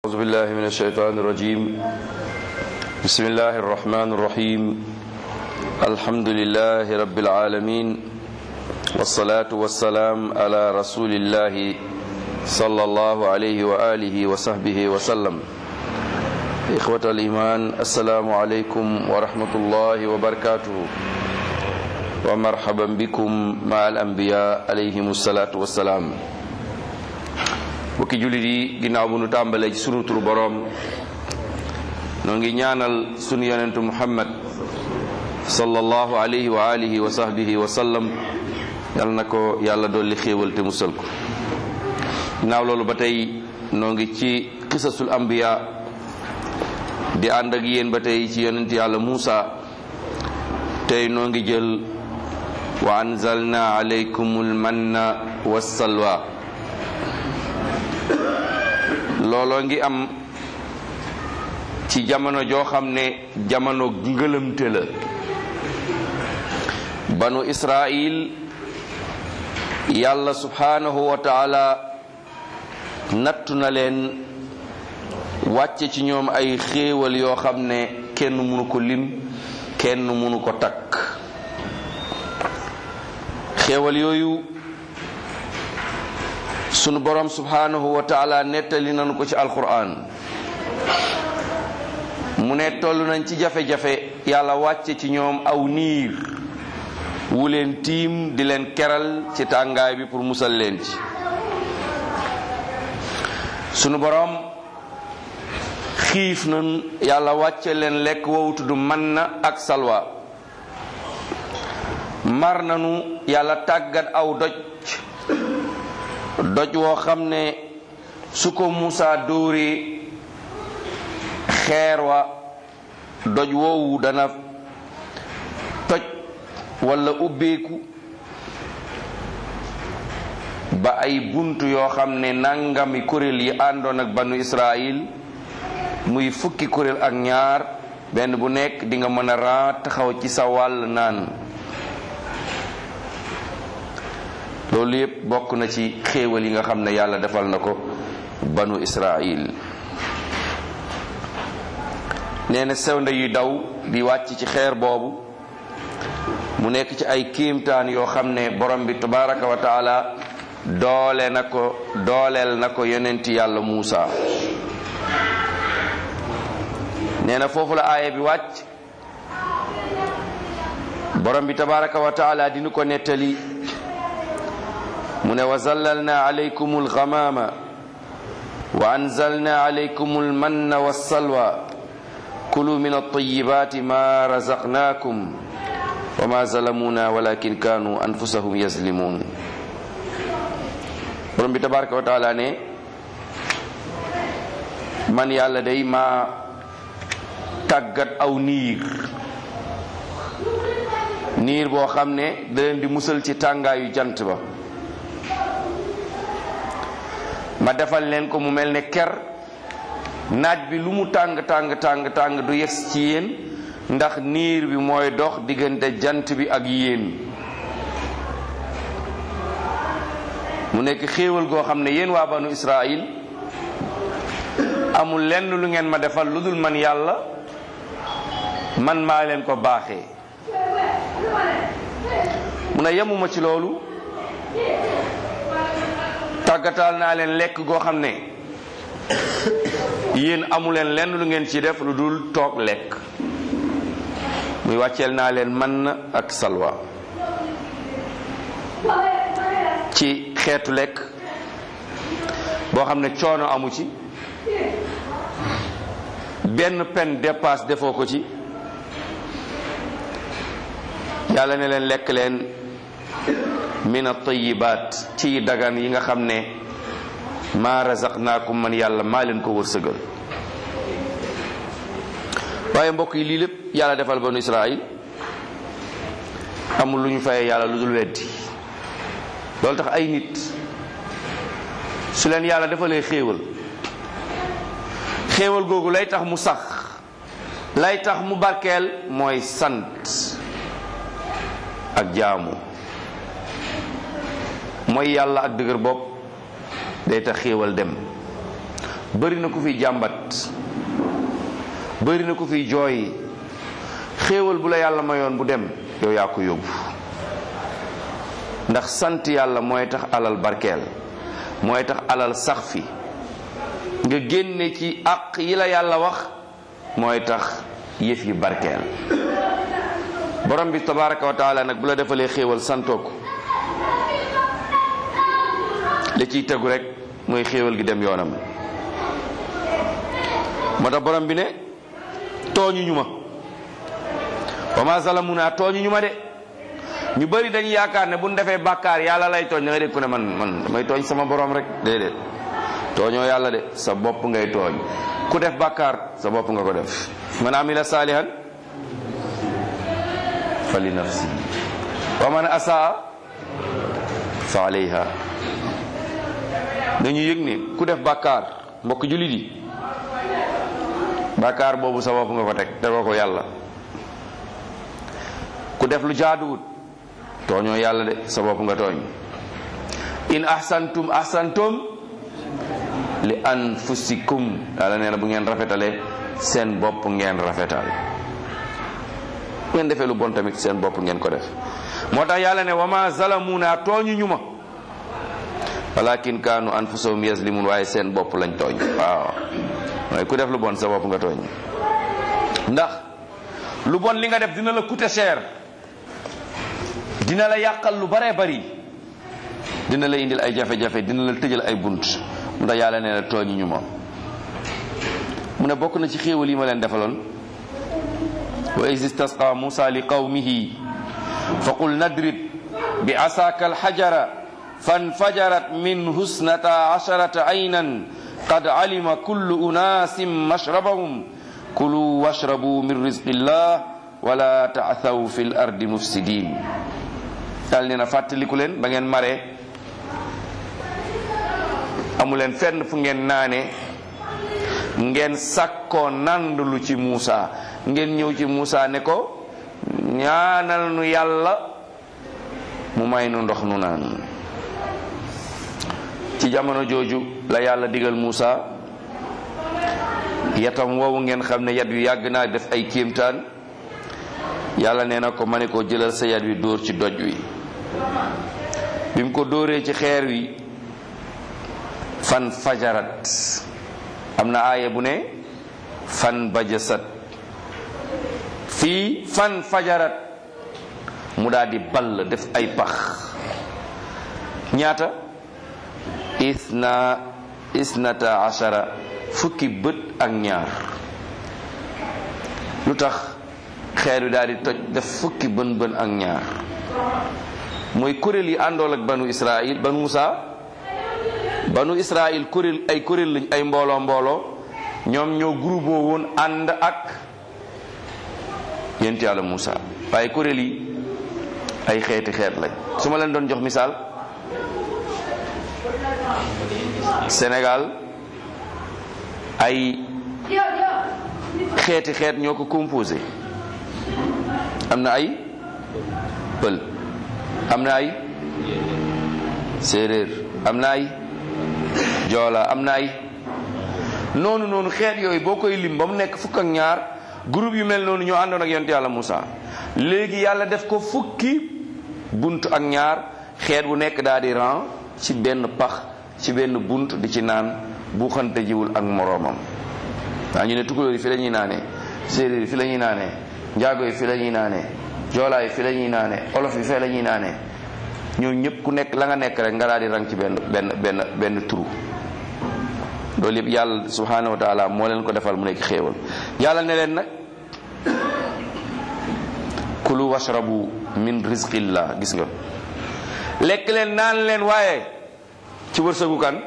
أعوذ بالله من الشيطان الرجيم بسم الله الرحمن الرحيم الحمد لله رب العالمين والصلاة والسلام على رسول الله صلى الله عليه وآله وصحبه وسلم إخوة الإيمان السلام عليكم ورحمة الله وبركاته ومرحبا بكم مع الأنبياء عليهم الصلاة والسلام bokki jullit yi ginnaaw bu nu tàmbalee ci sunu turu boroom noo ngi ñaanal sunu yonentu muhammad sallallahu alayhi wa alihi wa sahbihi wa sallam yal na ko yàlla dolli xéewal te musal ko ginnaaw loolu ba tey noo ngi ci qisasul anbiya di ànd ak yéen ba tey ci yonent yàlla Muusa tey noo ngi jël wa anzalna alaykumul manna wassalwa looloo ngi am ci jamono joo xam ne jamono ngëlëmte la banu israil yàlla subhanahu wa taala nattu na leen wàcce ci ñoom ay xéewal yoo xam ne kenn mënu ko lim kenn mënu ko takk xéewal yooyu sunu borom subhanahu wa taala nettali nañu ko ci alquran mu ne toll nañ ci jafe-jafe yàlla wàcce ci ñoom aw niir wu leen tiim di leen keral ci tàngaay bi pour musal leen ci sunu borom xiif nañ yàlla wàcce leen lekk wow tudd man na ak salwa mar nanu yàlla tàggat aw doj doj woo xam ne su ko Musaa dóoree xeer wa doj woowu dana toj walla ubbeeku ba ay bunt yoo xam ne nangami kuréel yi àndoon ak banu Israël muy fukki kuréel ak ñaar benn bu nekk di nga mën a raa taxaw ci sa wàll naan loolu yépp bokk na ci xéewal yi nga xam ne yàlla defal na ko banu israil nee na sewnde yu daw di wàcc ci xeer boobu mu nekk ci ay kéemtaan yoo xam ne borom bi tabaraka wa taala doole na ko dooleel na ko yonenti yàlla Muusa nee na foofu la aaya bi wàcc borom bi tabaraka wa taala dinu ko nettali mu ne wa zallalna alaykum alghamama wa anzalna alaykum almanna wassalwa kulu min altayibati ma razaqnakum wa ma zalamuna walakin kanu anfusahum yazlimun borom bi tabaraka wa taala ne man yàlla day ma tàggat aw niir niir boo xam ne da leen di musal ci tàngaayu jant ba ma defal leen ko mu mel ne ker naaj bi lu mu tàng tàng tàng tàng du yes ci yéen ndax niir bi mooy dox diggante jant bi ak yéen mu nekk xéewal goo xam ne yéen waa banu Israël amul lenn lu ngeen ma defal lu dul man yàlla man maa leen ko baaxee mu ne yemuma ci loolu tàggataal naa leen lekk goo xam ne yéen amu leen lenn lu ngeen ci def lu dul toog lekk muy wàcceel naa leen man ak salwa ci xeetu lekk boo xam ne coono amu ci benn pen dépasse defoo ko ci yàlla ne leen lekk leen min at-tayyibaat ci dagan yi nga xam ne maa razaqnaakum man yàlla maa leen ko wërsëgal waaye mbokk yi lii lépp yàlla defal banu Israël amul lu ñu fayee yàlla lu dul weddi loolu tax ay nit su leen yàlla defalee xéewal xéewal googu lay tax mu sax lay tax mu barkeel mooy sant ak jaamu mooy yàlla ak dëgër bopp day tax xéewal dem bëri na ku fiy jàmbat bëri na ku fiy jooy xéewal bu la yàlla mayoon bu dem yow yaa ko yóbbu ndax sant yàlla mooy tax alal barkeel mooy tax alal sax fi nga génne ci àq yi la yàlla wax mooy tax yëf yi barkeel borom bi tabaraka wa taala nag bu la defalee xéewal santoo ko li ciy tegu rek mooy xéewal gi dem yoonam moo tax borom bi ne tooñu ñu ma wa ma zalamuna tooñu ñu ma de ñu bari dañu yaakaar ne bu ñu defee bàkkaar yàlla lay tooñ da nga dégg ku ne man man damay tooñ sama borom rek déedéet tooñoo yàlla de sa bopp ngay tooñ ku def bàkkaar sa bopp nga ko def man amila saalihan fa li nafsi wa man asaa fa alayha dañu yëg ne ku def bàkkaar mbokk jullit yi bàkkaar boobu sa bopp nga ko teg tegoo ko yàlla ku def lu jaaduwut tooñoo yàlla de sa bopp nga tooñ in ahsantum ahsantum li anfusikum yàlla nee na bu ngeen rafetalee seen bopp ngeen rafetal ngeen defee lu bon tamit seen bopp ngeen ko def moo tax yàlla ne wama zalamuna tooñu ñu ma walakin kaanu anfusahum yazlimun waaye seen bopp lañ tooñ waaw waaye ku def lu bon sa bopp nga tooñ ndax lu bon li nga def dina la coûter cher dina la yàqal lu baree bari dina la indil ay jafe-jafe dina la tëjal ay bunt mu tax yàlla nee na tooñu ñu ma mu ne bokk na ci xéewal yi ma leen defaloon wa is istasqa musa li qawmihi fa qul nadrib bi asaaka alxajara fanfajarat min husnata asharata aynan qad alima kullu unaasin mashrabahum kulu washrabu min rizqillah wala taathaw fi l ardi mufsidin daal nee na fàttaliku leen ba ngeen maree amu leen fenn fu ngeen naane ngeen sakkoo nandlu ci Muusa ngeen ñëw ci Muusa ne ko ñaanal nu yàlla mu may nu ndox nu naan ci jamono jooju la yàlla digal Muusa yatam woowu ngeen xam ne yat wi yàgg naa def ay kéemtaan yàlla nee na ko ma ne ko jëlal sa yat wi dóor ci doj wi bi mu ko dóoree ci xeer wi fan fajarat am na aaya bu ne fan bajasat fii fan fajarat mu daal di ball def ay pax ñaata isna isnata ashara fukki bët ak ñaar lu tax xeer wi daal di toj def fukki bën bën ak ñaar mooy kuréel yi àndool ak banu Israël banu Musa banu Israël kuréel ay kuréel lañ ay mbooloo mbooloo ñoom ñoo groupe woon ànd ak yent yàlla Musa waaye kuréel yi ay xeeti xeet lañ su ma leen doon jox misaal Sénégal ay xeeti xeet ñoo ko composé am na ay pël am na ay séeréer am na ay joola am na ay noonu noonu xeet yooyu boo koy lim ba mu nekk fukk ak ñaar groupe yu mel noonu ñoo àndoon ak yonent yàlla Moussa léegi yàlla def ko fukki bunt ak ñaar xeet bu nekk daal di ran ci benn pax ci benn bunt di ci naan bu xante jiwul ak moroomam waa ñu ne tukulóor yi fi la ñuy naanee séeréer yi fi la ñuy naanee njaago yi fi la ñuy naanee joolaa yi fi la ñuy naanee olof yi fee la ñuy naanee ñoo ñëpp ku nekk la nga nekk rek nga daal di rang ci benn benn benn benn turu loolu yëpp yàlla subhanahu wa taala moo leen ko defal mu nekk xéewal yàlla ne leen nag kulu washrabu min rizqillah gis nga lekk leen naan leen waaye ci wërsëgu kan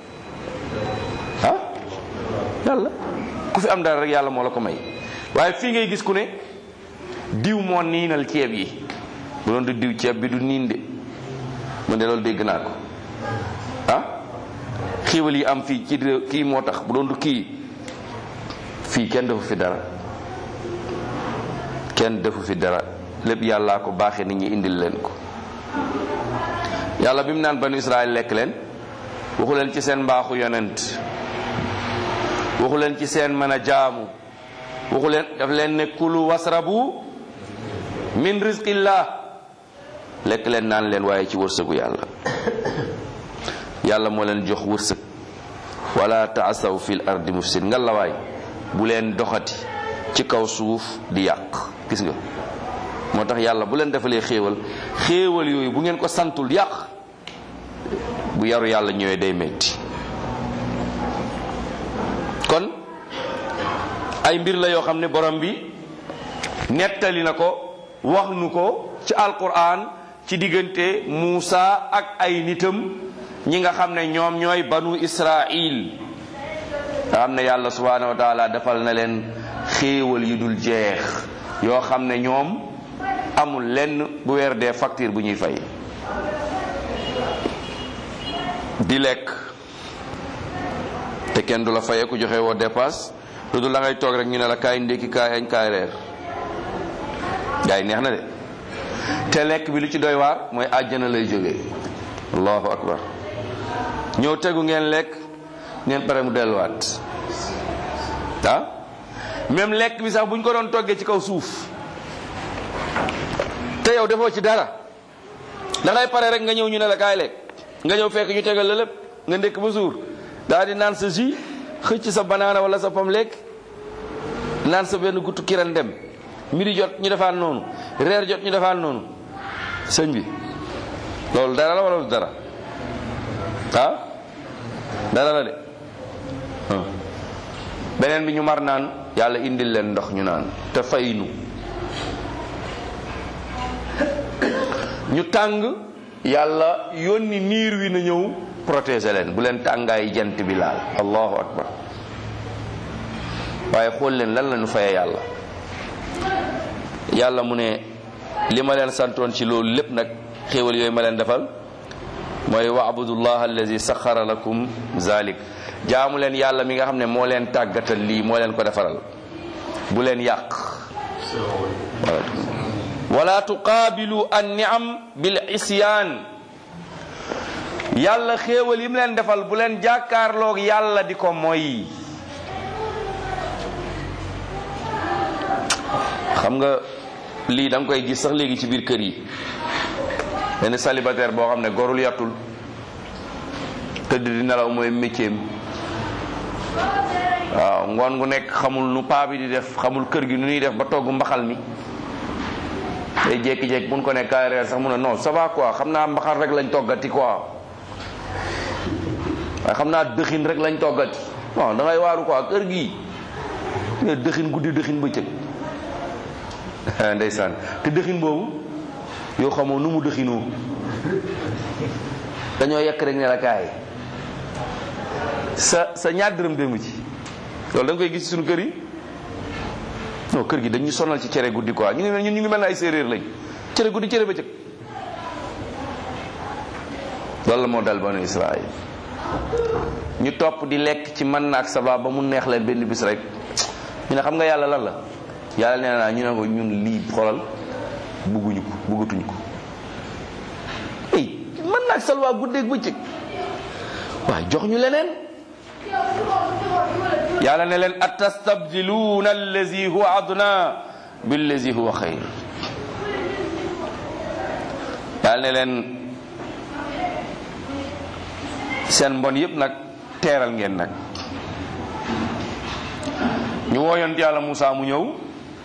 ah yàlla ku fi am dara rek yàlla moo la ko may waaye fii ngay gis ku ne diw moo niinal ceeb yi bu doon du diw ceeb bi du niin de man de loolu dégg naa ko ah xiiwal yi am fii ci réew kii moo tax bu doon du kii fii kenn defu fi dara kenn defu fi dara lépp yàllaa ko baaxee nit ñi indil leen ko yàlla bi mu naan banu Israël lekk leen waxu leen ci seen mbaaxu yonent waxu leen ci seen mën a jaamu waxu leen daf leen ne kulu wasrabu min rizqillah lekk leen naan leen waaye ci wërsëgu yàlla yàlla moo leen jox wërsëg wala taasaw fil ardi mufsid nga la waay bu leen doxati ci kaw suuf di yàq gis nga moo tax yàlla bu leen defalee xéewal xéewal yooyu bu ngeen ko santul yàq bu yaru yàlla ñëwee day metti kon ay mbir la yoo xam ne borom bi nettali na ko wax nu ko ci alquran ci diggante Muusa ak ay nitam ñi nga xam ne ñoom ñooy banu Israil nga xam ne yàlla subhanahu wa taala defal na leen xéewal yu dul jeex yoo xam ne ñoom amul lenn bu weer dee facture bu ñuy fay di lekk te kenn du la fayee ku joxe woo dépasse lu dul la ngay toog rek ñu ne la kaay ndékki kaay añ kaay reer gaa yi neex na de te lekk bi lu ci doy waar mooy àjjana lay jógee allahu akbar ñëw tegu ngeen lekk ngeen pare mu delluwaat ah même lekk bi sax bu ñu ko doon toggee ci kaw suuf te yow defoo ci dara da ngay pare rek nga ñëw ñu ne la kaay lekk nga ñëw fekk ñu tegal la lépp nga ndékk ba suur daal di naan sa jus xëcc sa banaana wala sa pom lekk naan sa benn guttu kiran dem midi jot ñu defaan noonu reer jot ñu defaan noonu sëñ bi loolu dara la wala du dara ah dara la de beneen bi ñu mar naan yàlla indil leen ndox ñu naan te faynu ñu tàng yàlla yónni niir wi na ñëw protéger leen bu leen tàngaay jant bi laal allahu akbar waaye xool leen lan la ñu faye yàlla yàlla mu ne li ma leen santoon ci loolu lépp nag xéewal yooyu ma leen defal mooy waabudullah allazi saxara lakum zalik jaamu leen yàlla mi nga xam ne moo leen tàggatal lii moo leen ko defaral bu leen yàq wala tuqaabilu an niam bil isyaan yàlla xéewal yi mu leen defal bu leen jàkkaarloog yàlla di ko mooy xam nga lii da nga koy gis sax léegi ci biir kër yi benn célibataire boo xam ne gorul yàttul tëdd di nelaw mooy métier waaw ngoon gu nekk xamul nu paa bi di def xamul kër gi nu ñuy def ba togg mbaxal mi day jékki-jékki mun ko ne kaay reer sax mun a non ça va quoi xam naa mbaxal rek lañ toggati quoi waaye xam naa dëxin rek lañ toggati bon da ngay waaru quoi kër gi ne dëxin guddi dëxin bëccëg ndeysaan te dëxin boobu yow xamoo nu mu dëxinoo dañoo yekk rek ne la kaay sa sa ñaar dërëm démb ci loolu da nga koy gis ci suñu kër yi non kër gi dañu sonal ci cere guddi quoi ñu ngi mel ñu ngi mel ne ay séeréer lañ cere guddi cere bëccëg loolu la moo dal banu Israël ñu topp di lekk ci mën na ak sabab ba mu neex leen benn bis rek ñu ne xam nga yàlla lan la yàlla nee naa ñu ne ko ñun lii xoolal bugguñu ko buggatuñu ko ey mën na ak salwa guddeeg bëccëg waaye jox ñu leneen yàlla ne leen atastabdiluuna allazi huwa adna billazi huwa xayr yàlla ne leen seen mbon yépp nag teeral ngeen nag ñu wooyoon yàlla Moussa mu ñëw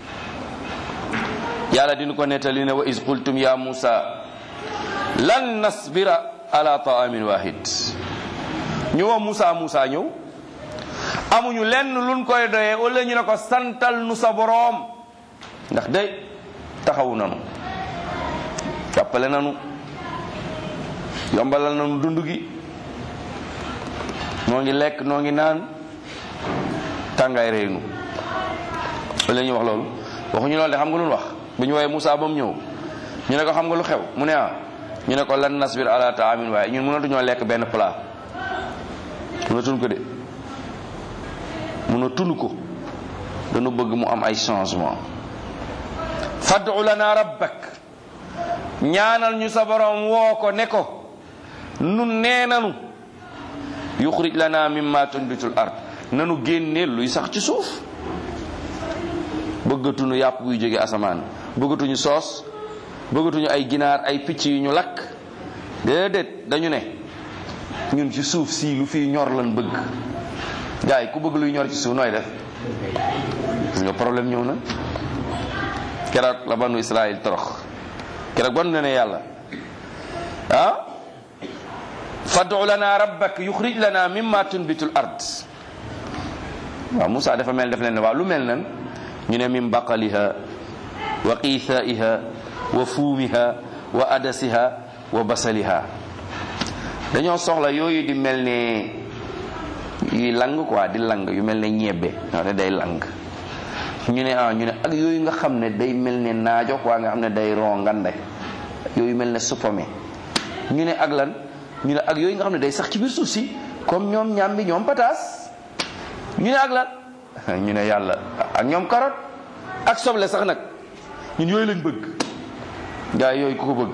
yàlla dina ko nettali ne wa is qultum ya Moussa lan nasbira ala taamin wahid ñu woo Moussa Moussa ñëw amuñu lenn luñ koy doyee wala ñu ne ko santal nu sa boroom ndax de taxawu nanu jàppale nanu yombalal nanu dund gi noo ngi lekk noo ngi naan tàngaay réew nu wala ñu wax loolu waxuñu loolu de xam nga lu wax bu ñu woowee Moussa ba mu ñëw ñu ne ko xam nga lu xew mu ne ah ñu ne ko lan nasbir ala taamin waaye ñun mënatuñoo lekk benn plat mënatuñ ko de mënatuñ ko dañu bëgg mu am ay changement fad'u lana rabbak ñaanal ñu sa borom woo ko ne ko nun nee nanu yuxrij lana mimma tunbitul ard nanu génne luy sax ci suuf bëggatuñu yàpp buy jóge asamaan bëggatuñu soos bëggatuñu ay ginaar ay picc yu ñu lakk déedéet dañu ne ñun ci suuf si lu fiy ñor lan bëgg gars yi ku bëgg luy ñor ci suuf nooy def gis nga problème ñëw na keroog la banu Israël torox keroog ban ne ne yàlla ah fad'u lana rabbak yuxrij lana mimma tunbitul ard waaw Moussa dafa mel def leen ne waaw lu mel nan ñu ne min baqaliha wa qiithaiha wa fuumiha wa adasiha wa basaliha dañoo soxla yooyu di mel ne yuy lang quoi di lang yu mel ne ñebbe nga xam ne day lang ñu ne ah ñu ne ak yooyu nga xam ne day mel ne naajo quoi nga xam ne day ron ngande yooyu mel ne suppame ñu ne ak lan ñu ne ak yooyu nga xam ne day sax ci biir suuf si comme ñoom ñambi ñoom pataas ñu ne ak lan ñu ne yàlla ak ñoom carotte ak soble sax nag ñun yooyu lañ bëgg gaa yooyu ku ko bëgg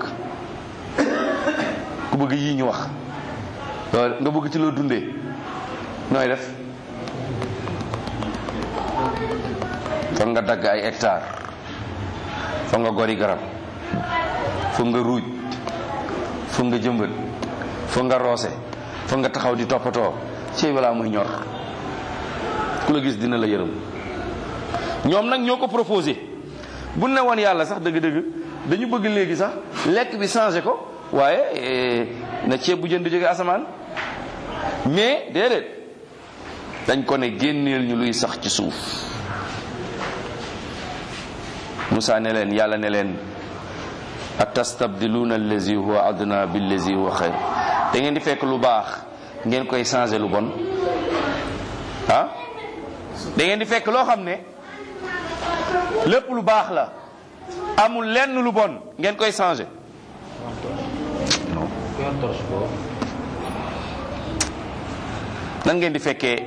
ku bëgg yii ñu wax loolu nga bëgg ci loo dundee nooy def foog nga dagg ay hectare foog nga gori garab foog nga ruuj foog nga jëmbat foog nga roose foog nga taxaw di toppatoo ci balaa muy ñor ku la gis dina la yërëm ñoom nag ñoo ko proposé bu ne woon yàlla sax dëgg-dëgg dañu bëgg léegi sax lekk bi changé ko waaye na ceeb bu jën di jóge asamaan mais déedéet dañ ko ne génneel ñu luy sax ci suuf Moussa ne leen yàlla ne leen atastabdiluuna allazi huwa adna billazi huwa xayr da ngeen di fekk lu baax ngeen koy changé lu bon ah da ngeen di fekk loo xam ne lépp lu baax la amul lenn lu bon ngeen koy changé nan ngeen di fekkee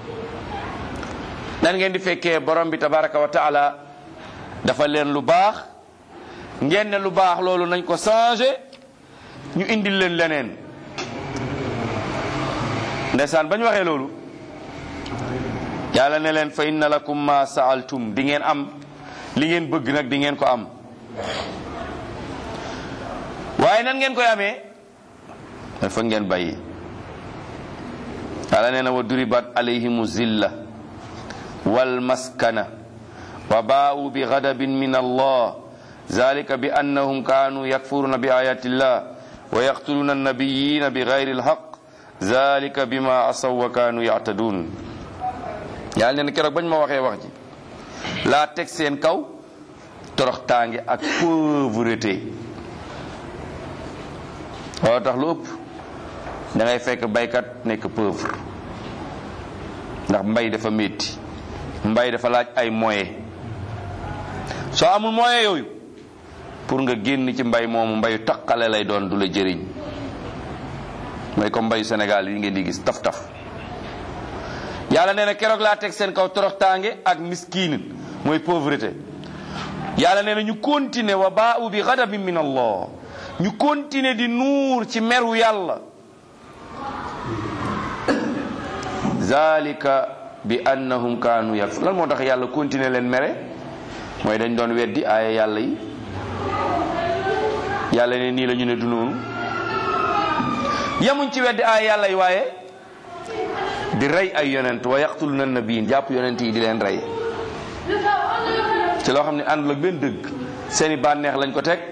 nan ngeen di fekkee borom bi tabaraka wa taala dafa leen lu baax ngeen ne lu baax loolu nañ ko changé ñu indil leen leneen ndeysaan ba ñu waxee loolu yàlla ne leen fa inna lakum ma saaltum di ngeen am li ngeen bëgg nag di ngeen ko am waaye nan ngeen koy amee dafa ngeen bàyyi yàlla nee na wa duribat alayhimu zilla wal maskana wa baa'u bi ghadabin min allah zalika bi annahum kanu yakfuruna bi ayati llah wa yaqtuluna annabiyina bi ghayri alhaq zalika bima asaw wa kanu ya'tadun yàlla nee na keroog bañ ma waxee wax ji laa teg seen kaw torox tànge ak pauvreté loolu tax lu ëpp da ngay fekk baykat nekk pauvre ndax mbay dafa métti mbay dafa laaj ay moyens soo amul moyen yooyu pour nga génn ci mbay moomu mbayu taqale lay doon du la jëriñ mooy comme mbayu Sénégal yi ngeen di gis taf taf yàlla nee na keroog laa teg seen kaw toroxtaange ak miskiin mooy pauvreté yàlla nee na ñu continuer wa baa'u bi ghadabin min allah ñu continuer di nuur ci meru yàlla zalika bi annahum kaanu yakfur lan moo tax yàlla continuer leen mere mooy dañ doon weddi aaya yàlla yi yàlla ne nii la ñu ne du noonu yemuñ ci weddi aaya yàlla yi waaye di rey ay yonent wa yaqtuluna nabiyin jàpp yonent yi di leen rey ci loo xam ne àndul ak benn dëgg seeni bànneex lañ ko teg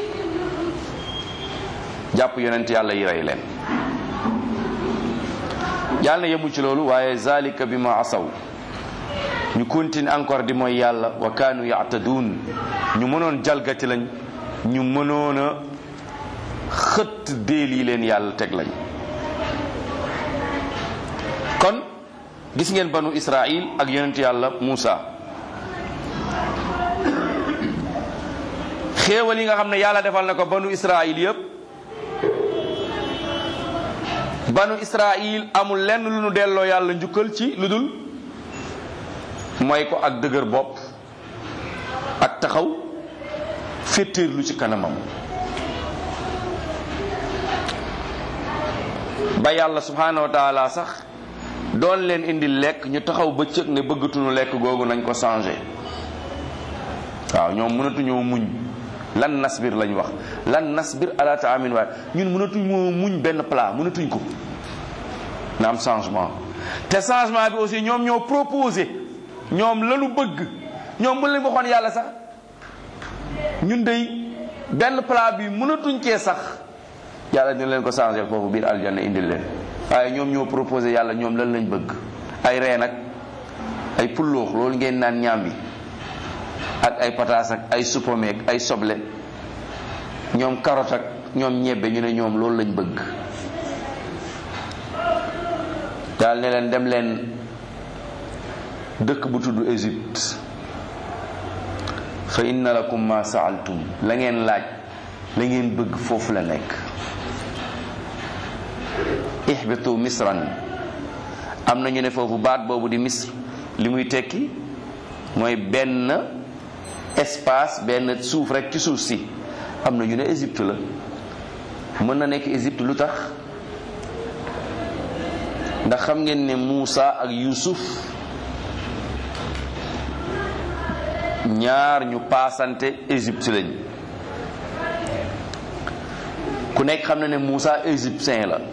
jàpp yonent yàlla yi rey leen yàlla na yemul ci loolu waaye zalika bi ma asaw ñu continue encore di mooy yàlla wa kaanu yaatadun ñu mënoon jalgati lañ ñu mënoon a xëtt déel yi leen yàlla teg lañ kon gis ngeen banu israil ak yonent yàlla Muusa xéewal yi nga xam ne yàlla defal na ko banu israil yépp banu israil amul lenn lu nu delloo yàlla njukkal ci lu dul mooy ko ak dëgër bopp ak taxaw féttéerlu ci kanamam ba yàlla subhanahu wa taala sax doon leen indi lekk ñu taxaw bëccëg ne bëggatuñu lekk googu nañ ko changé waaw ñoom mënatuñoo muñ lan nasbir lañ wax lan nasbir ala taamin waaye ñun mënatuñ moo muñ benn plat mënatuñ ko na am changement te changement bi aussi ñoom ñoo proposé ñoom lanu bëgg ñoom bu leen waxoon yàlla sax ñun dey benn plat bi mënatuñ cee sax yàlla dina leen ko changé foofu biir aljanna indil leen waaye ñoom ñoo proposé yàlla ñoom lan lañ bëgg ay reen ak ay pulloox loolu ngeen naan ñaam bi ak ay pataas ak ay supame ak ay soble ñoom carotte ak ñoom ñebbe ñu ne ñoom loolu lañ bëgg daal ne leen dem leen dëkk bu tudd Égypte fa inna lakum ma saaltum la ngeen laaj la ngeen bëgg foofu la nekk ihbitu misran am na ñu ne foofu baat boobu di misr li muy tekki mooy benn espace benn suuf rek ci suuf si am na ñu ne Égypte la mën na nekk Égypte lu tax ndax xam ngeen ne Muusa ak Yuusuf ñaar ñu paasante Égypte lañ ku nekk xam na ne Muusa égyptien la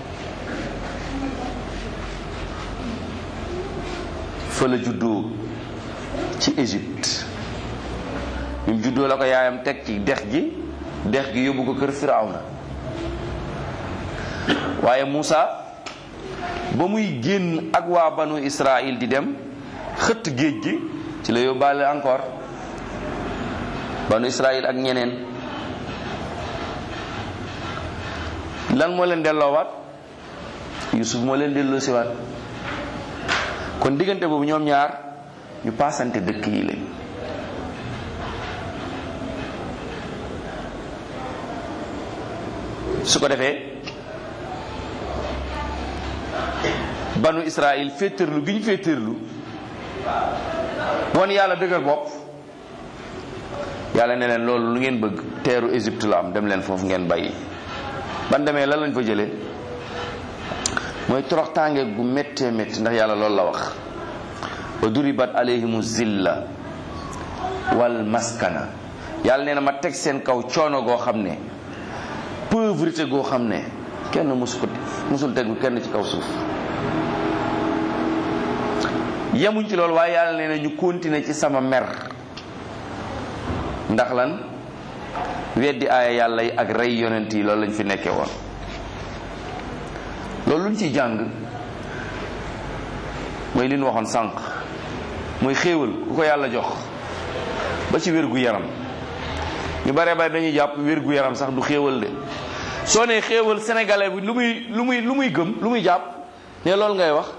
fa la juddoo ci Égypte bi mu juddoo la ko yaayam teg ci dex gi dex gi yóbbu ko kër Firawna waaye Muusa ba muy génn ak waa banu Israël di dem xëtt géej gi ci la yóbbaale encore banu Israël ak ñeneen lan moo leen delloowaat Yusuf moo leen delloo siwaat kon diggante boobu ñoom ñaar ñu paasante dëkk yi lañ su ko defee banu Israël féetarlu gi ñu féetarlu wan yàlla dëgër bopp yàlla ne leen loolu lu ngeen bëgg teeru Égypte la am dem leen foofu ngeen bàyyi ban demee lan lañ fa jëlee mooy toroxtaange gu méttee métti ndax yàlla loolu la wax wa duribat alayhimu zilla wal maskana yàlla nee na ma teg seen kaw coono goo xam ne pauvreté goo xam ne kenn musu ko musul tegu kenn ci kaw suuf yemuñ ci loolu waaye yàlla nee na ñu continuer ci sama mer ndax lan weddi aaya yàlla yi ak rey yonent yi loolu lañ fi nekkee woon loolu luñ ciy jàng mooy li ñu waxoon sànq mooy xéewal ku ko yàlla jox ba ci wér gu yaram ñu bare bare dañuy jàpp wér gu yaram sax du xéewal de soo nee xéewal sénégalais bi lu muy lu muy lu muy gëm lu muy jàpp ne loolu ngay wax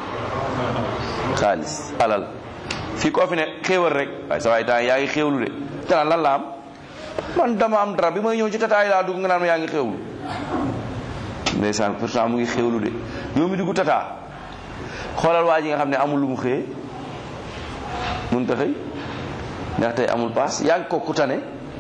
xaalis alal fii koo fi ne xéewal rek waaye sa waay temps yaa ngi xéewlu de te naan lan la am man dama am dara bi may ñëw ci tataay laa dugg nga naan ma yaa ngi xéewlu ndeysaan pourtant mu ngi xéewlu de yow mi dugg tataa xoolal waa ji nga xam ne amul lu mu xëyee mun ta xëy ndax tey amul paas yaa ngi ko ku tane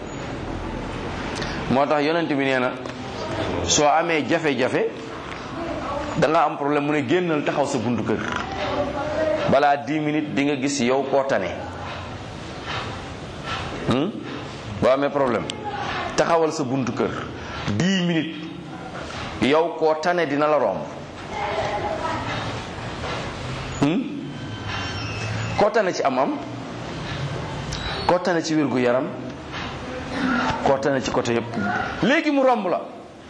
moo tax yonent bi nee na soo amee jafe-jafe da nga am problème mu ne génnal taxaw sa buntu kër balaa 10 minutes di nga gis yow koo tane boo amee problème taxawal sa buntu kër 10 minutes yow koo tane dina la romb koo tane ci am-am koo tane ci wér gu yaram koo tane ci côté yëpp léegi mu romb la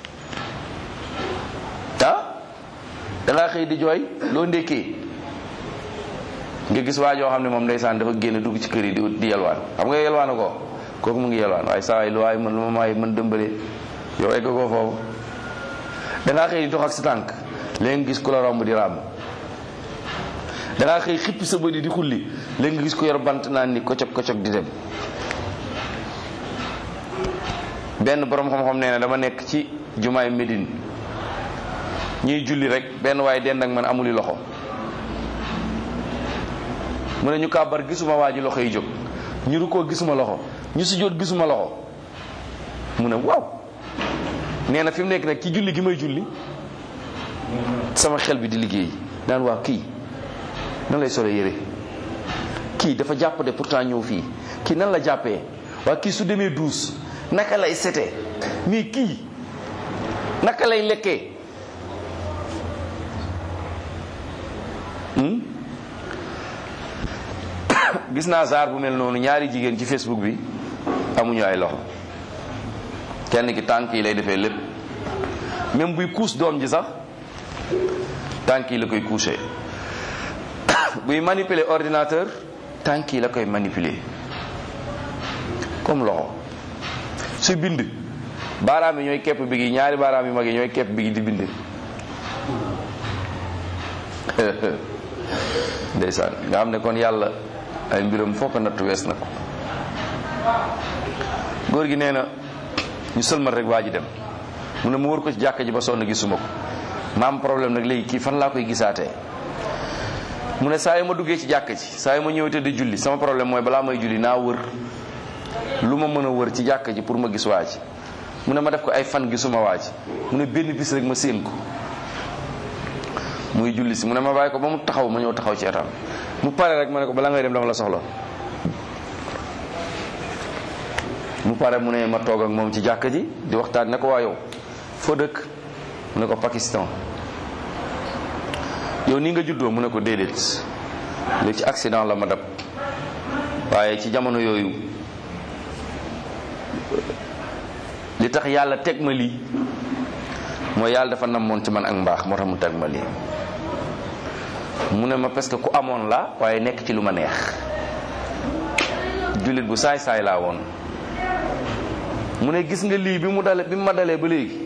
ah da ngaa xëy di jooy loo ndékkee nga gis waa joo xam ne moom ndeysaan dafa génn dugg ci kër yi di di yelwaan xam nga yelwaan ko kooku mu ngi yelwaan waaye saa waay lu waay man lu ma maay mën dëmbale yow egg ko foofu da ngaa xëy di dox ak sa tànk léegi nga gis ku la romb di ràmm da ngaa xëy xippi sa bëdi di xulli léegi nga gis ko yor bant naan ni kocog kocog di dem benn borom xam-xam nee na dama nekk ci jumaay Médine ñuy julli rek benn waaye dend ak man amuli loxo mu ne ñu kàbbar gisuma waa ji loxo yi jóg ñu ru koo gisuma loxo ñu si jóot gisuma loxo mu ne waaw nee na fi mu nekk nag ci julli gi may julli sama xel bi di liggéey daan waa kii nan lay sole yére kii dafa jàpp de pourtant ñëw fii kii nan la jàppee waa kii su demee duus naka lay setee mais kii naka lay lekkee gis naa saar bu mel noonu ñaari jigéen ci Facebook bi amuñu ay loxo kenn ki tànk yi lay defee lépp même buy kuus doom ji sax tànk yi la koy couché buy manipuler ordinateur tànk yi la koy manipuler comme loxo su bind baaraam yi ñooy kepp bi gi ñaari baaraam yu mag yi ñooy kepp bi gi di bind ndeysaan nga xam ne kon yàlla ay mbiram foo ko natt wees na ko góor gi nee na ñu sëlmal rek waa ji dem mu ne mu wër ko ci jàkka ji ba sonn gisuma ko ma am problème nag léegi kii fan laa koy gisaatee mu ne saa yu ma duggee ci jàkka ji saa yu ma ñëwee te di julli sama problème mooy balaa may julli naa wër lu ma mën a wër ci jàkka ji pour ma gis waa ji mu ne ma def ko ay fan gisuma waa ji mu ne benn bis rek ma séen ko muy julli si mu ne ma bàyyi ko ba mu taxaw ma ñëw taxaw ci etam mu pare rek ma ne ko balaa ngay dem dama la soxla mu pare mu ne ma toog ak moom ci jàkka ji di waxtaan ne ko waa yow foo dëkk mu ne ko Pakistan yow nii nga juddoo mu ne ko déedéet léegi ci accident la ma dab waaye ci jamono yooyu li tax yàlla teg ma lii mooy yàlla dafa namoon ci man ak mbaax moo tax mu teg ma lii mu ne ma parce que ku amoon la waaye nekk ci lu ma neex jullit bu saay saay laa woon mu ne gis nga lii bi mu dale bi mu ma dalee ba léegi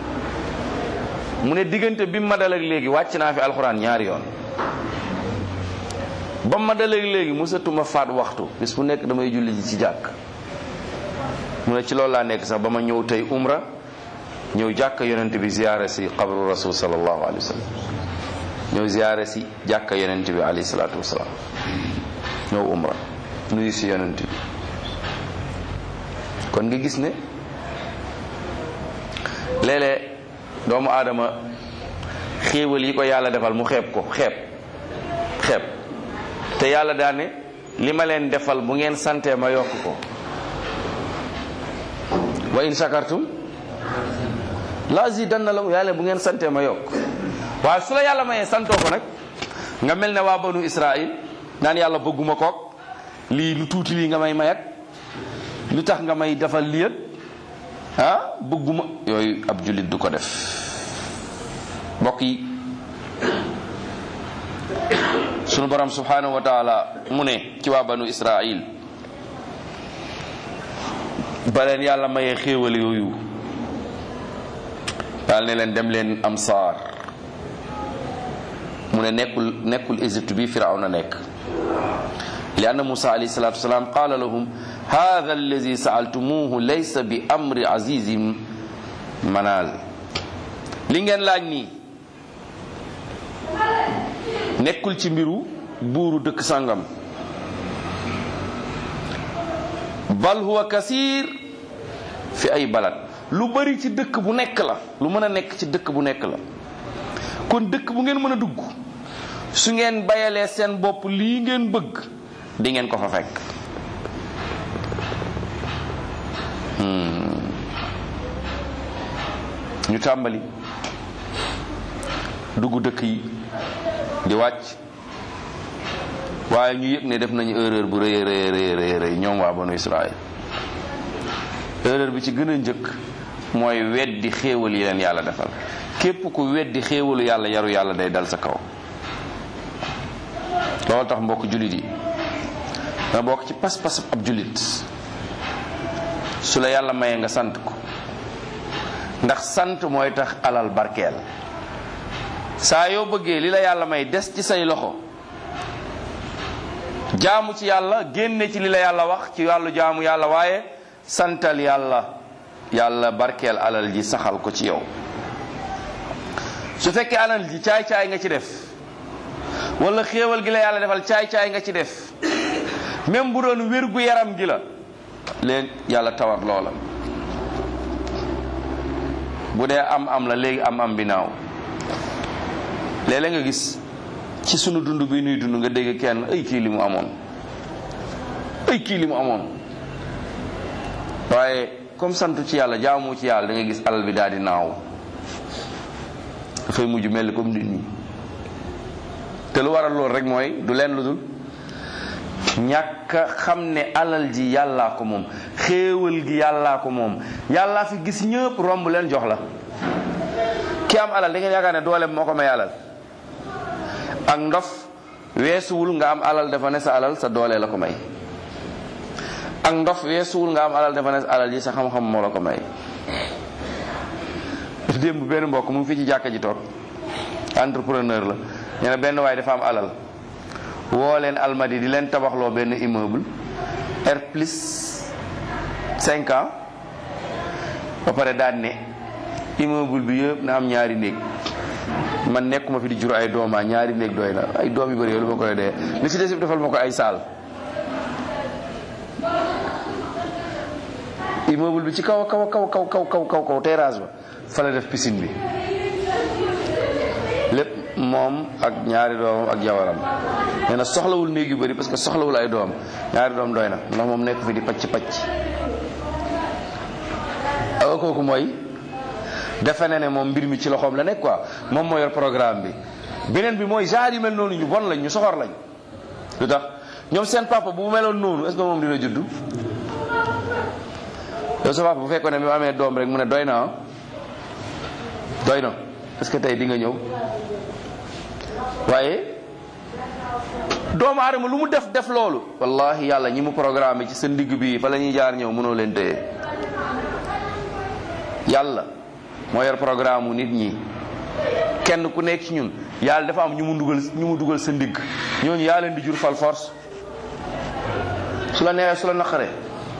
mu ne diggante bi mu ma dalee léegi wàcc naa fi alxuraan ñaari yoon ba mu ma dalee léegi musatuma faat waxtu bis bu nekk damay julli ji ci jàkk mu ne ci loolu laa nekk sax ba ma ñëw tey umra ñëw jàkka yonent bi ziyaare si qabru rasul sallallahu alayhi wa sallam ñëw ziyaare si jàkka yonent bi alayhi salaatu wasalaam ñëw umra nuyu si yonent bi kon nga gis ne léeg-léeg doomu aadama xéewal yi ko yàlla defal mu xeeb ko xeeb xeeb te yàlla daane li ma leen defal bu ngeen santee ma yokk ko wa in shakartum la azidanna lakum yàlla bu ngeen santee ma yokk waaye su la yàlla mayee santoo ko nag nga mel ne waa banu Israël naan yàlla bëgguma kook lii lu tuuti lii nga may mayat lu tax nga may defal liyat ah bëgguma yooyu ab jullit du ko def mbokk yi sunu borom subhanahu wa taala mu ne ci waa banu Israël ba leen yàlla mayee xéewal yooyu daal ne leen dem leen am saar mu ne nekkul nekkul Égypte bi Firawna nekk li anna Musa alayhi salatu wasalaam qaala lahum hada allazi saaltumuhu laysa bi amri azizin manal li ngeen laaj nii nekkul ci mbiru buuru dëkk sàngam bal huwa kasir fi ay balad lu bari ci dëkk bu nekk la lu mën a nekk ci dëkk bu nekk la kon dëkk bu ngeen mën a dugg su ngeen bayalee seen bopp lii ngeen bëgg di ngeen ko fa fekk ñu tàmbali dugg dëkk yi di wàcc waaye ñu yëg ne def nañu erreur bu rëy rëy rëy rëy ñoom waa banu Israël erreur bi ci gën a njëkk mooy weddi xéewal yi leen yàlla defal képp ku weddi xéewalu yàlla yaru yàlla day dal sa kaw loolu tax mbokk jullit yi nga bokk ci pas-pas ab jullit su la yàlla mayee nga sant ko ndax sant mooy tax alal barkeel saa yoo bëggee li la yàlla may des ci say loxo jaamu ci yàlla génne ci li la yàlla wax ci wàllu jaamu yàlla waaye santal yàlla yàlla barkeel alal ji saxal ko ci yow su fekkee alal ji caay-caay nga ci def wala xéewal gi la yàlla defal caay-caay nga ci def même bu doon wér gu yaram gi la leen yàlla tawat loola bu dee am am la léegi am am bi naaw léeg-léeg nga gis ci sunu dund bi nuy dund nga dégg kenn ay kii li mu amoon ay kii li mu amoon waaye comme santu ci yàlla jaamu ci yàlla da nga gis alal bi daal di naaw dafay mujj mel ni comme nit ñi te lu waral loolu rek mooy du leen lu dul ñàkk a xam ne alal ji yàllaa ko moom xéewal gi yàllaa ko moom yàllaa fi gis ñëpp romb leen jox la ki am alal da ngeen yaakaar ne dooleem moo ko may alal ak ndof weesuwul nga am alal dafa ne sa alal sa doole la ko may ak ndof weesuwul nga am alal dafa ne sa alal ji sa xam-xam moo la ko may démb benn mbokk mu ngi fii ci jàkka ji toog entrepreneur la ñu ne benn waaye dafa am alal woo leen almadi di leen tabaxloo benn immeuble R plus cinq ans ba pare daan ne immeuble bi yëpp na am ñaari néeg man nekkuma fi di jur ay dooma ñaari néeg doy na ay doom yu bëri yow lu ma koy dee li ci des yëpp defal ma ko ay saal immeuble bi ci kaw kaw kaw kaw kaw kaw kaw kaw terrasse ba fa la def piscine bi lépp moom ak ñaari doomam ak jawaram nee na soxlawul néeg yu bëri parce que soxlawul ay doom ñaari doom doy na ndax moom nekk fi di pacc pacc awa kooku mooy defe ne ne moom mbir mi ci loxoom la nekk quoi moom moo yor programme bi beneen bi mooy genre yu mel noonu ñu bon lañ ñu soxor lañ lu tax ñoom seen papa bu meloon noonu est-ce que moom dina juddu yow sa papa bu fekkoon ne bi mu amee doom rek mu ne doy na doy na est-ce que tey di nga ñëw waaye doomu aadama lu mu def def loolu wallahi yàlla ñi mu programme ci sa ndigg bi fa la ñuy jaar ñëw mënoo leen téye yàlla moo yor programme mu nit ñi kenn ku nekk ci ñun yàlla dafa am ñu mu dugal ñu mu dugal sa ndigg ñooñu yaa leen di jur fal force su la neexee su la naqaree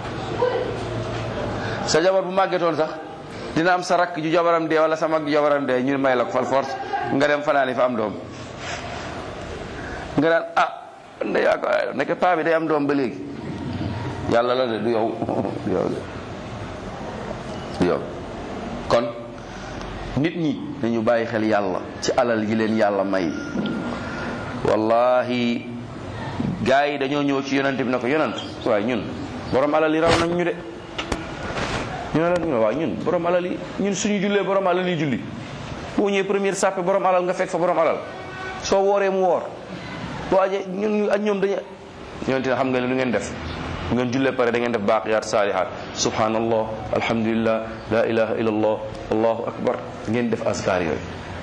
sa jabar bu màggetoon sax dina am sa rakk ju jabaram dee wala sa mag ju jabaram dee ñu may la ko fal force nga dem fanaani fa am doom nga daan ah nda yaa ko nekk paa bi day am doom ba léegi yàlla la de du yow du yow du yow kon nit ñi dañu bàyyi xel yàlla ci alal yi leen yàlla may wallahi gaa yi dañoo ñëw ci yonent bi ne ko yonent waaye ñun borom alal yi raw nañ ñu de ñu ne la ñu ne waaw ñun borom alal yi ñun suñu jullee borom alal yi julli boo ñëwee première sàppe borom alal nga fekk fa borom alal soo wooree mu woor boo ajee ñun ak ñoom dañu yonent ne xam nga lu ngeen def bu ngeen jullee pare da ngeen def baaqiyaat saalihaat subhanallah alhamdulillah la ilaha illallah allahu akbar ngeen def askar yooyu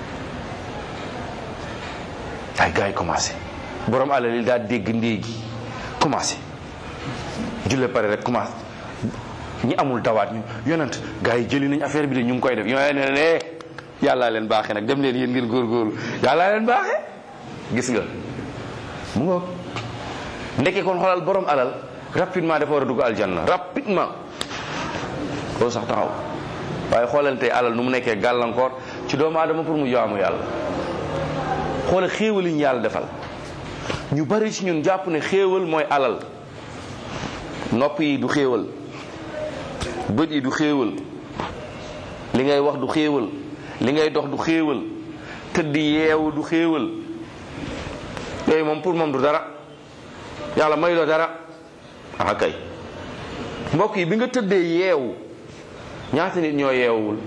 ay gars yi commencé borom alal yi daa dégg ndéegi commencé jullee pare rek commencé ñi amul dawaat ñu yonent gars yi jëli nañ affaire bi de ñu ngi koy def ñoo ne ne yàllaa leen baaxee nag dem leen yéen ngeen góorgóorlu yàllaa leen baaxee gis nga mu ngoog ndekkee kon xoolal borom alal rapidement dafa war a dugg aljanna rapidement loolu sax taxaw waaye xoolal tey alal nu mu nekkee gàllankoor ci doomu aadama pour mu jaamu yàlla xoolal xéewal yi ñu yàlla defal ñu bari ci ñun jàpp ne xéewal mooy alal nopp yi du xéewal bët yi du xéewal li ngay wax du xéewal li ngay dox du xéewal tëdd yeewu du xéewal yooyu moom pour moom du dara yàlla may loo dara ah kay mbokk yi bi nga tëddee yeewu ñaata nit ñoo yeewul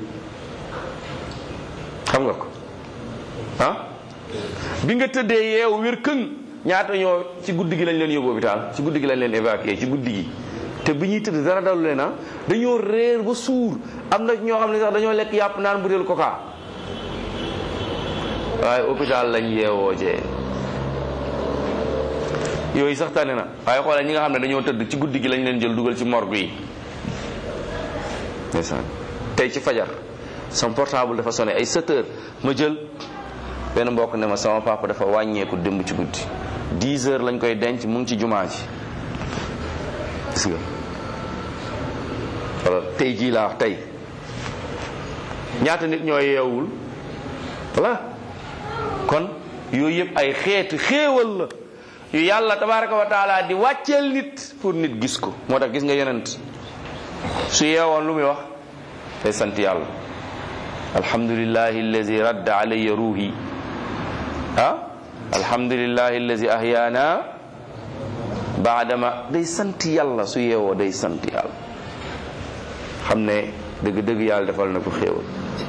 xam nga ko ah bi nga tëddee yeewu wér këng ñaata ñoo ci guddi gi lañ leen yóbbu hôpital ci guddi gi lañ leen évacué ci guddi gi te bi ñuy tëdd dara dalu leen ah dañoo réer ba suur am na ñoo xam ne sax dañoo lekk yàpp naan butéel coca waaye hôpital lañ yeewoo jee yooyu sax tane na waaye xoolal ñi nga xam ne dañoo tëdd ci guddi gi lañ leen jël dugal ci morgue yi ndeysaan tey ci fajar sama portable dafa sonné ay 7 heures ma jël benn mbokk ne ma sama papa dafa wàññeeku démb ci guddi 10 heures lañ koy denc mu ngi ci jumaa ji gis nga wala tey jii laa wax tey ñaata nit ñoo yeewul voilà kon yooyu yëpp ay xeeti xéewal la yu yàlla tabaraka wa taala di wàcceel nit pour nit gis ko moo tax gis nga yonent su yeewoon lu muy wax day sant yàlla alhamdulillahi allazi radda alayya ruuhi ah alhamdulillahi allazi ahyaana baadama day sant yàlla su yeewoo day sant yàlla xam ne dëgg dëgg yàlla defal na ko xéewal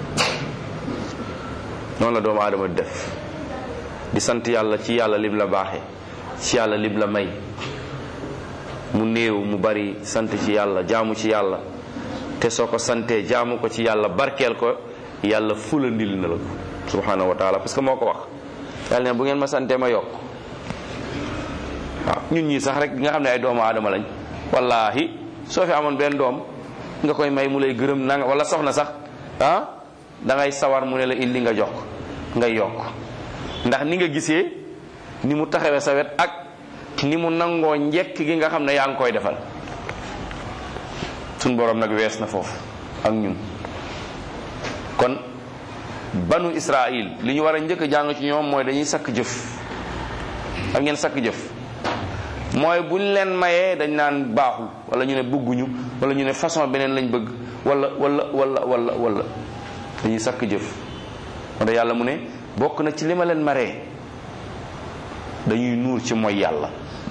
noonu la doomu aadama def di sant yàlla ci yàlla lim la baaxe ci yàlla lim la may mu néew mu bari sant ci yàlla jaamu ci yàlla te soo ko santee jaamu ko ci yàlla barkeel ko yàlla fulandil na la ko subhanahu wa taala parce que moo ko wax yàlla ne bu ngeen ma santee ma yokk waaw ñun ñii sax rek nga xam ne ay doomu aadama lañ wallahi soo fi amoon benn doom nga koy may mu lay gërëm nanga wala soxna sax ah da ngay sawar mu ne la indi nga jox ngay yokk ndax ni nga gisee ni mu taxawee sa wet ak ni mu nangoo njekk gi nga xam ne yaa ngi koy defal suñ borom nag wees na foofu ak ñun kon banu israil li ñu war a njëkk a jàng ci ñoom mooy dañuy sakk jëf ak ngeen sakk jëf mooy buñ leen mayee dañ naan baaxul wala ñu ne bëgguñu wala ñu ne façon beneen lañ bëgg wala wala wala wala wala dañuy sakk jëf wante yàlla mu ne bokk na ci li ma leen maree dañuy nuur ci mooy yàlla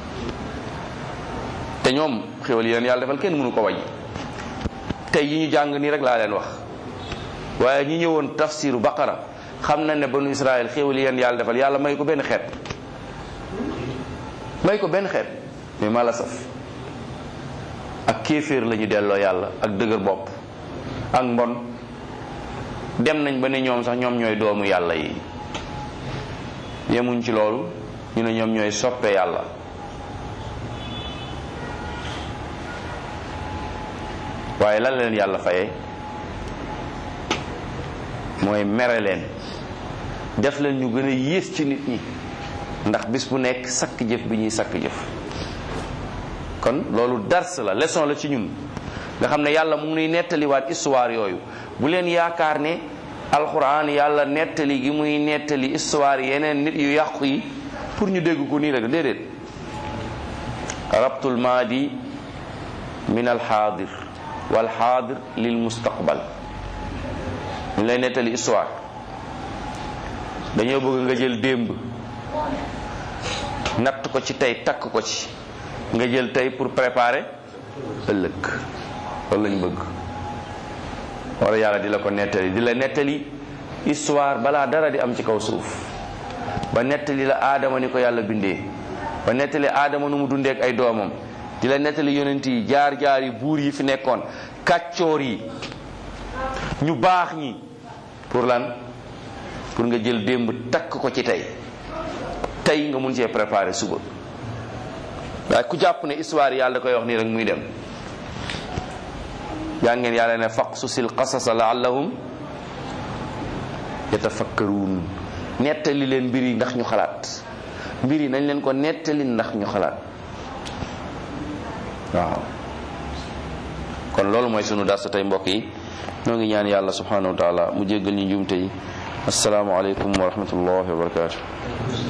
te ñoom xéwal yi leen yàlla defal kenn mënu ko wañ tey yi ñu jàng nii rek laa leen wax waaye ñi ñëwoon tafsiru baqara xam na ne banu israel xéwal yi leen yàlla defal yàlla may ko benn xeet may ko benn xeet mais ma la saf ak kéeféer la ñu delloo yàlla ak dëgër bopp ak mbon dem nañ ba ne ñoom sax ñoom ñooy doomu yàlla yi yemuñ ci loolu ñu ne ñoom ñooy soppe yàlla waaye lan leen yàlla fayee mooy mere leen def leen ñu gën a yées ci nit ñi ndax bis bu nekk sakk jëf bi ñuy sakk jëf kon loolu dars la leçon la ci ñun nga xam ne yàlla mu ngi nuy nettaliwaat histoire yooyu bu leen yaakaar ne alxuraan yàlla nettali gi muy nettali histoire yeneen nit yu yàqu yi pour ñu dégg ko nii rek déedéet rabtul maadi min alxaadir wal xaadir lil mustaqbal ñu lay nettali histoire dañoo bëgg nga jël démb natt ko ci tey takk ko ci nga jël tey pour préparer ëllëg loolu lañ bëgg wala yàlla di la ko nettali di la nettali histoire balaa dara di am ci kaw suuf ba nettali la aadama ni ko yàlla bindee ba nettali aadama nu mu dundee ak ay doomam di la nettali yonent yi jaar jaar yi buur yi fi nekkoon kàccoor yi ñu baax ñi pour lan pour nga jël démb takk ko ci tey tey nga mun cee préparer suba waaye ku jàpp ne histoire yàlla da koy wax nii rek muy dem yaa ngeen yàlla ne faqsusil qasasa laallahum yatafakkaruun nettali leen mbir yi ndax ñu xalaat mbir yi nañ leen ko nettali ndax ñu xalaat waaw kon loolu mooy sunu darsa tey mbokk yi ñoo ngi ñaan yàlla subhanahu wa taala mu jéggal ñu njuumte yi assalaamu aleykum wa rahmatullahi wa barakatuh